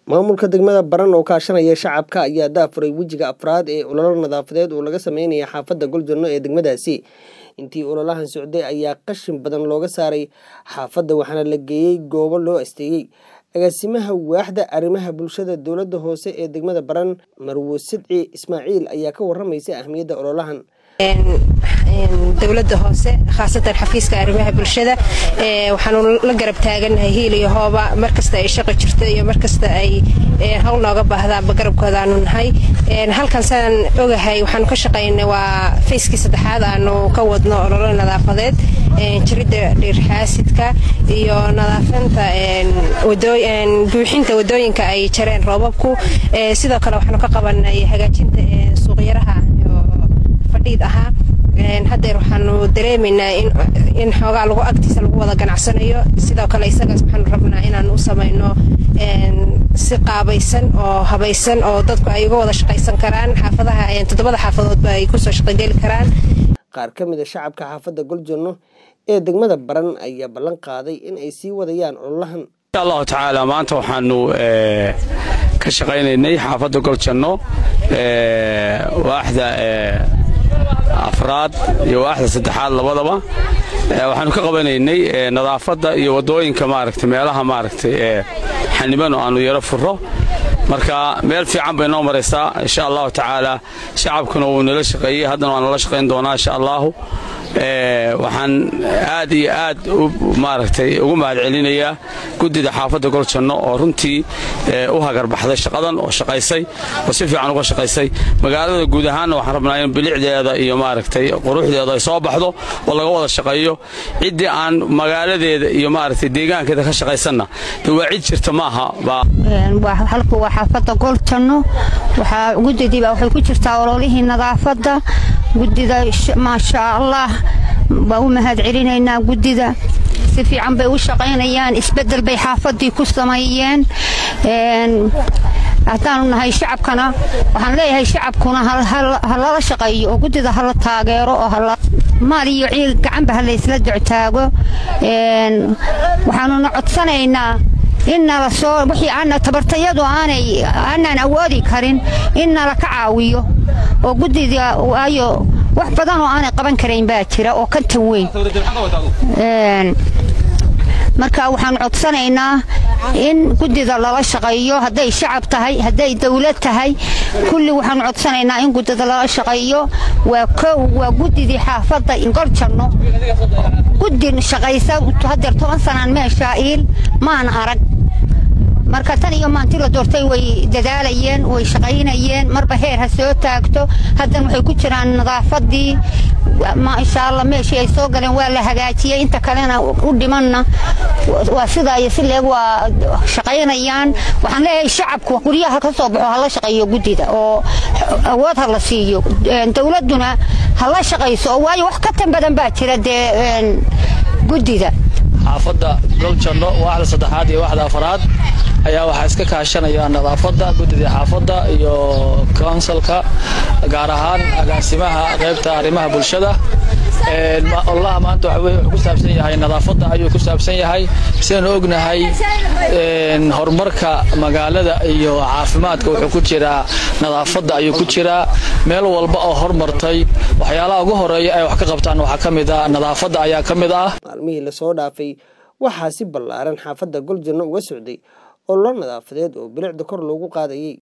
maamulka degmada baran oo kaashanaya shacabka ayaa daafuray wejiga afraad ee ololo nadaafadeed oo laga sameynaya xaafadda goljanno ee degmadaasi intii ololahan socday ayaa qashin badan looga saaray xaafadda waxaana la geeyey goobo loo asteeyey agaasimaha waaxda arrimaha bulshada dowladda hoose ee degmada baran marwo sidci ismaaciil ayaa ka waramaysa ahmiyadda ololahan dowladda hoose khaasatan xafiiska arrimaha bulshada waxaanu la garab taaganahay hiil iyo hooba markasta ay shaqo jirto iyo markasta ay hawl nooga baahdaanba garabkoodaanu nahay halkan saan ogahay waxaanu ka shaqaynay waa fayskii saddexaad aanu ka wadno ololo nadaafadeed jiridda dhiirxaasidka iyo nadaafanta buuxinta wadooyinka ay jareen roobabku sidoo kale waxaanu ka qabanay hagaajinta suuqyaraha fadhiid ahaa haddeer waxaanu dareemaynaa in xoogaa lagu agtiisa lagu wada ganacsanayo sidoo kale isagaas waxaanu rabnaa inaanu u samayno si qaabaysan oo habaysan oo dadku ay uga wada shaqaysan karaan xaafadaha toddobada xaafadoodba ay kusoo shaqogeli karaan qaar ka mid a shacabka xaafadda goljanno ee degmada baran ayaa ballan qaaday in ay sii wadayaan ololahan insha allahu tacaala maanta waxaanu ka shaqaynaynay xaafadda goljanno waaxda afraad iyo waaxda saddexaad labadaba waxaanu ka qabanaynay nadaafadda iyo waddooyinka maaragtay meelaha maaragtay ee xaniban oo aanu yaro furo marka meel fiican bay noo maraysaa insha allahu tacaala shacabkuna wuu nala shaqeeyey haddana waa nala shaqayn doonaa insha allahu waxaan aad iyo aad maaragtay ugu mahad celinayaa guddida xaafadda goljanno oo runtii u hagarbaxday shaqadan oo shaqaysay oo si fiican uga shaqaysay magaalada guud ahaanna waxaan rabnaa in bilicdeeda iyo maaragtay quruxdeeda ay soo baxdo oo laga wada shaqeeyo ciddii aan magaaladeeda iyo maaragtay deegaankeeda ka shaqaysanna de waa cid jirta maaha halku waa xaafadda goljanno waxaa guddidiiba waxay ku jirtaa ololihii nadaafadda guddida maasha allah waa u mahad celinaynaa guddida si fiican bay u shaqaynayaan isbeddel bay xaafaddii ku sameeyeen haddaanu nahay shacabkana waxaan leeyahay shacabkuna ha lala shaqeeyo oo guddida hala taageero oo maal iyo ciil gacanba ha laysla doctaago waxaanuna codsanaynaa in nala soo wixii aana tabartayadu aanay aanaan awoodi karin in nala ka caawiyo oo guddida waayo wax badan oo aanay qaban karayn baa jira oo ka tan weyn marka waxaan codsanaynaa in guddida lala shaqeeyo hadday shacab tahay hadday dawlad tahay kulli waxaanu codsanaynaa in guddida lala shaqeeyo waa kow waa guddidii xaafadda gorjanno guddi shaqaysa hadeer toban sanaan meeshaa iil maan arag marka tan iyo maanti la doortay way dadaalayeen way shaqaynayeen marba heer ha soo taagto haddan waxay ku jiraan nadaafadii insha alla meeshii ay soo galeen waa la hagaajiyey inta kalena u dhimanna waa sidaa iyo si leeg waa shaqaynayaan waxaan leeyahay shacabku guryaha ka soo baxo hala shaqeeyo guddida oo awood ha la siiyo dowladduna hala shaqayso oo waayo wax ka tan badan baa jira dee guddida xaafadda goljanno waaxda saddexaad iyo waaxda afaraad ayaa waxaa iska kaashanaya nadaafadda guddida xaafadda iyo konsalka gaar ahaan agaasimaha qaybta arrimaha bulshada ololaha maanta waxa weye wuxuu ku saabsan yahay nadaafadda ayuu ku saabsan yahay sidaynu ognahay horumarka magaalada iyo caafimaadka wuxuu ku jiraa nadaafadda ayuu ku jiraa meel walba oo hormartay waxyaalaha ugu horeeya ay wax ka qabtaan waxaa ka mid ah nadaafadda ayaa ka mid ah maalmihii lasoo dhaafay waxaa si ballaaran xaafadda goljanno uga socday ololo nadaafadeed oo bilicda kor loogu qaadayay